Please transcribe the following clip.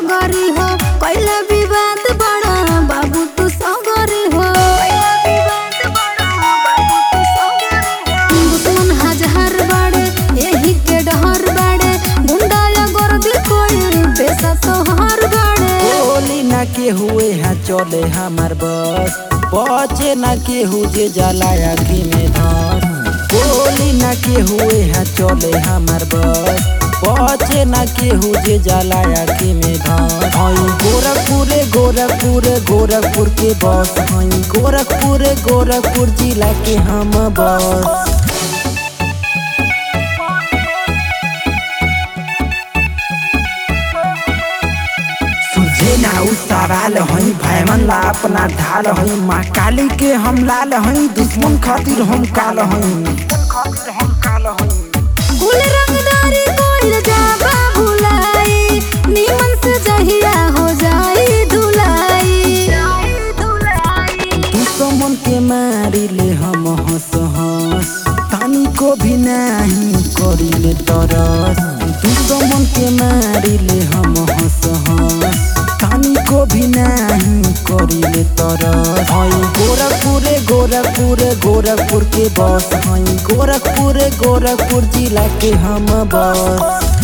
डंगरी हो कैला विवाद बड़ा बाबू तू सगरी हो दुश्मन हजार बाड़े यही के डहर बाड़े गुंडा या गर्दी कोई बेसा तोहर बाड़े बोली ना के हुए हैं चले हमार बस बचे ना के हु जे जाला आखी में धस बोली ना के हुए हैं चले हमार बस बचे ना के हु जे जाला आखी में धस हई गोरखपुर गोरखपुर गोरखपुर के बस हई गोरखपुर गोरखपुर जिला के हम बस सुझे ना उ सवाल हई भयमन ला अपना ढाल हई माँ काली के हम लाल हई दुश्मन खातिर हम काल हई खातिर हम काल हई कुल रंगदारी कोइल जाबा भुलाई निमन से जहिया हो जाई धुलाई दुश्मन के मारी ले हम हंस हंस तानी को भी नहीं करी ले तरस दुश्मन के मारी ले हम हंस हंस तानी को भी नहीं करी ले तरस हई गोरखपुर गोरखपुर गोरखपुर के बस हई गोरखपुर गोरखपुर जिला के हम बस